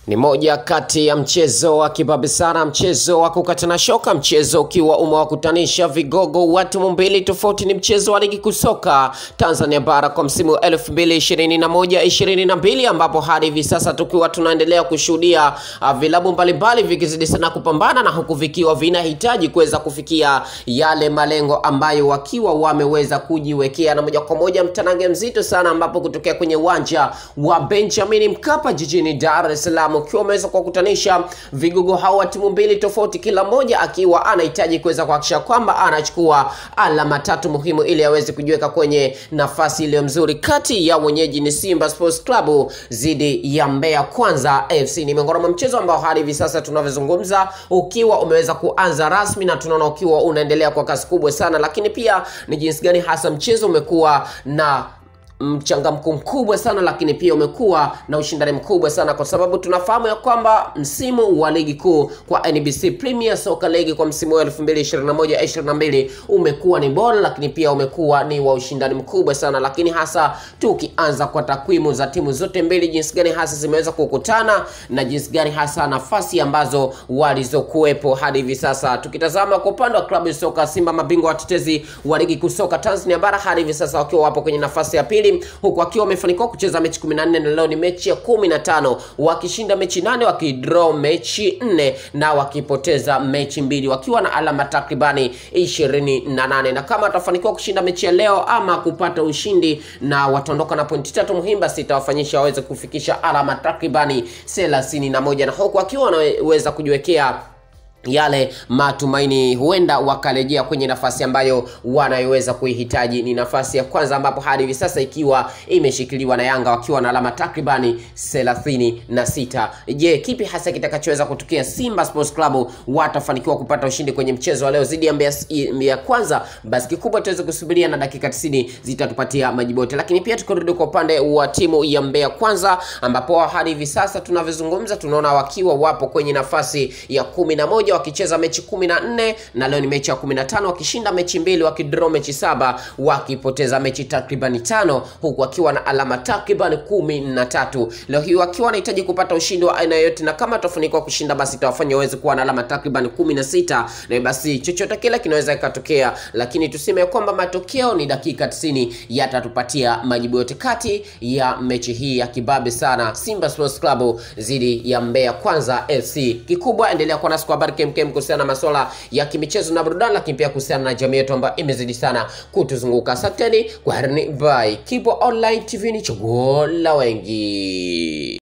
Ni moja kati ya mchezo wa kibabe sana, mchezo wa kukatana shoka, mchezo ukiwa umewakutanisha vigogo wa timu mbili tofauti. Ni mchezo wa ligi kuu soka Tanzania bara kwa msimu wa 2021 22, ambapo hadi hivi sasa tukiwa tunaendelea kushuhudia uh, vilabu mbalimbali vikizidi sana kupambana na huku vikiwa vinahitaji kuweza kufikia yale malengo ambayo wakiwa wameweza kujiwekea, na moja kwa moja mtanange mzito sana, ambapo kutokea kwenye uwanja wa Benjamin Mkapa jijini Dar es Salaam ukiwa umeweza kuwakutanisha vigogo hao wa timu mbili tofauti, kila mmoja akiwa anahitaji kuweza kuhakikisha kwamba anachukua alama tatu muhimu ili aweze kujiweka kwenye nafasi iliyo mzuri. Kati ya wenyeji ni Simba Sports Club dhidi ya Mbeya Kwanza FC. Ni miongoni mwa mchezo ambao hadi hivi sasa tunavyozungumza ukiwa umeweza kuanza rasmi na tunaona ukiwa unaendelea kwa kasi kubwa sana, lakini pia ni jinsi gani hasa mchezo umekuwa na mchangamko mkubwa sana lakini pia umekuwa na ushindani mkubwa sana kwa sababu tunafahamu ya kwamba msimu wa ligi kuu kwa NBC Premier Soccer League kwa msimu wa 2021 22 umekuwa ni bora, lakini pia umekuwa ni wa ushindani mkubwa sana, lakini hasa tukianza kwa takwimu za timu zote mbili, jinsi gani hasa zimeweza kukutana na jinsi gani hasa nafasi ambazo walizokuwepo hadi hivi sasa. Tukitazama kwa upande wa klabu ya soka Simba, mabingwa watetezi wa ligi kuu soka Tanzania bara, hadi hivi sasa wakiwa wapo kwenye nafasi ya pili huku wakiwa wamefanikiwa kucheza mechi 14 na leo ni mechi ya 15 wakishinda mechi nane wakidraw mechi nne na wakipoteza mechi mbili wakiwa na alama takribani 28 na kama watafanikiwa kushinda mechi ya leo ama kupata ushindi na wataondoka na pointi tatu muhimu basi itawafanyisha waweze kufikisha alama takribani 31 na huku wakiwa wanaweza kujiwekea yale matumaini huenda wakarejea kwenye nafasi ambayo wanayoweza kuihitaji. Ni nafasi ya kwanza ambapo hadi hivi sasa ikiwa imeshikiliwa na Yanga wakiwa na alama takribani 36. Je, kipi hasa kitakachoweza kutokea? Simba Sports Club watafanikiwa kupata ushindi kwenye mchezo wa leo dhidi ya Mbeya, Mbeya Kwanza? Basi kikubwa tuweze kusubiria na dakika 90 zitatupatia majibu yote, lakini pia tukirudi kwa upande wa timu ya Mbeya Kwanza ambapo hadi hivi sasa tunavyozungumza tunaona wakiwa wapo kwenye nafasi ya kumi na moja wakicheza mechi 14 na leo ni mechi ya 15 wakishinda mechi mbili wakidraw mechi saba wakipoteza mechi takriban tano huku wakiwa na alama takriban kumi na tatu leo hii wakiwa wanahitaji kupata ushindi wa aina yoyote na kama watafanikiwa kushinda basi itawafanya waweze kuwa na alama takriban kumi na sita na basi chochote kile kinaweza ikatokea lakini tuseme kwamba matokeo ni dakika 90 yatatupatia majibu yote kati ya mechi hii ya kibabe sana Simba Sports Club dhidi ya Mbeya Kwanza FC kikubwa endelea kuwa nasi kwa habari kemkem kuhusiana na masuala ya kimichezo na burudani, lakini pia kuhusiana na jamii yetu ambayo imezidi sana kutuzunguka. Asanteni, kwaherini, bye. Kibo Online TV ni chaguo la wengi.